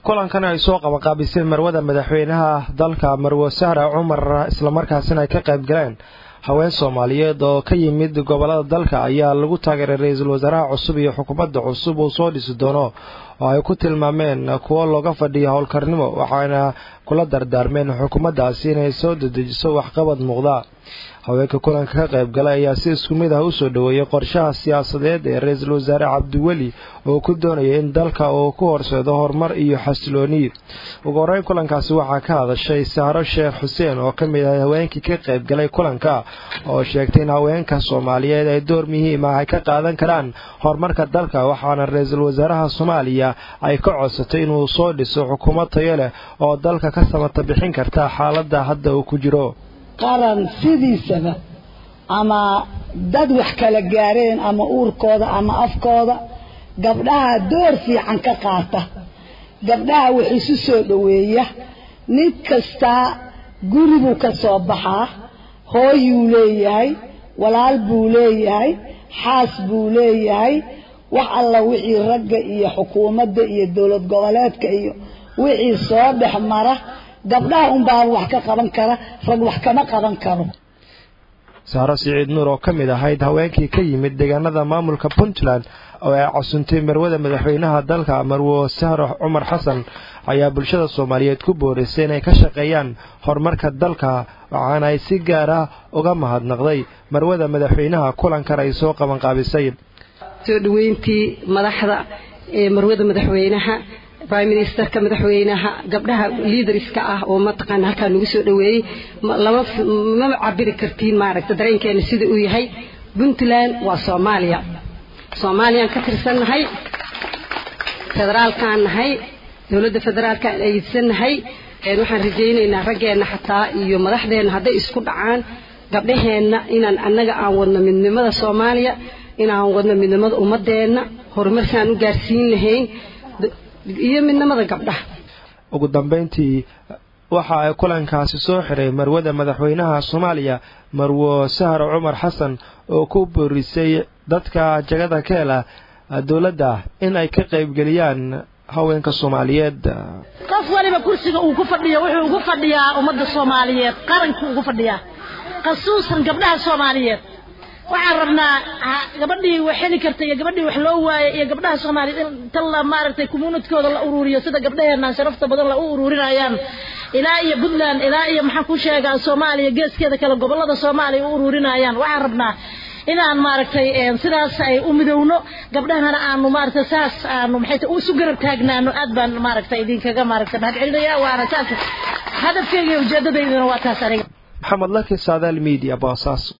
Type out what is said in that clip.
kulankan ay soo qabanqaabiseen marwada madaxweynaha dalka marwo sahra cumar islamarkaasina ay ka qayb galeen haween soomaaliyeed oo ka yimid gobolada dalka ayaa lagu taageeray ra-iisul wasaaraha cusub iyo xukuumadda cusub uu soo dhisi doono oo ay ku tilmaameen kuwo looga fadhiyo howlkarnimo waxaana kula dardaarmeen xukuumaddaasi inay soo dedejiso waxqabad muuqda haweenka kulanka ka qayb galay ayaa si isku mid ah u soo dhoweeyey qorshaha siyaasadeed ee ra-iisul wasaare cabdiweli oo ku doonaya in dalka uu ku horseedo horumar iyo xasilooni ugu horeyn kulankaasi waxaa ka hadashay sahro sheekh xuseen oo ka mid ah haweenkii ka qayb galay kulanka oo sheegtay in haweenka soomaaliyeed ay door muhiim ah ay ka qaadan karaan horumarka dalka waxaana ra-iisul wasaaraha soomaaliya ay ka codsatay inuu soo dhiso xukuumad tayo leh oo dalka ka samata bixin karta xaaladda hadda uu ku jiro qaran sidiisaba ama dad wax kala gaareen ama uurkooda ama afkooda gabdhaha door fiican ka qaata gabdhaha wax isu soo dhoweeya nin kastaa guri buu ka soo baxaa hooyuu leeyahay walaal buu leeyahay xaas buu leeyahay wax alla wixii ragga iyo xukuumadda iyo dowlad goboleedka iyo wixii soo dhex mara gabdhaha unbaa wax ka qaban kara rag wax kama qaban karo sahro siciid nuur oo ka mid ahayd haweenkii ka yimid deegaanada maamulka puntland oo ay casuntay marwada madaxweynaha dalka marwo sahro cumar xasan ayaa bulshada soomaaliyeed ku boorisay inay ka shaqeeyaan horumarka dalka waxaana ay si gaar ah uga mahadnaqday marwada madaxweynaha kulankan ay soo qabanqaabisay soo dhaweyntii madaxda ee marwada madaxweynaha prime ministerka madaxweynaha gabdhaha liaderska ah oo mataqaana halkaa nagu soo dhaweeyey lama mama cabiri kartiin maaragta dareenkeena sida uu yahay puntland waa soomaaliya soomaaliyaan ka tirsannahay federaalkaan nahay dowladda federaalkaan aydsannahay waxaan rajaynaynaa raggeenna xataa iyo madaxdeenna hadday isku dhacaan gabdhaheenna inaan annaga aan wadno midnimada soomaaliya inaan wadno midnimada ummadeenna horumarkaan u gaarsiin lahayn iyo midnimada gabdhaha ugu dambeyntii waxa ay kulankaasi soo xiray marwada madaxweynaha soomaaliya marwo sahro cumar xasan oo ku boorisay dadka jagada ka hela dowladda in ay ka qaybgeliyaan haweenka soomaaliyeed qof waliba kursiga uu ku fadhiyo wuxuu ugu fadhiyaa ummadda soomaaliyeed qarankuu ugu fadhiyaa khasuusan gabdhaha soomaaliyeed waxaan rabnaa gabadhii wax heli karta iyo gabadhii wax loo waayay iyo gabdhaha soomaaliyeed in tan la maaragtay communitkooda la ururiyo sida gabdhaheenna sharafta badan la u ururinayaan ilaa iyo puntland ilaa iyo maxaan ku sheegaa soomaaliya geeskeeda kale gobolada soomaaliya u ururinayaan waxaan rabnaa inaan maaragtay sidaas ay u midowno gabdhahana aanu maaragtay saas aanu maxay tahay isu garab taagnaano aad baan maaragtay idinkaga maaragtay mahad celinaya waana saas hadafkeyga iyo ujeedadayduna waa taas aniga maxamed laki saadaal media boosaas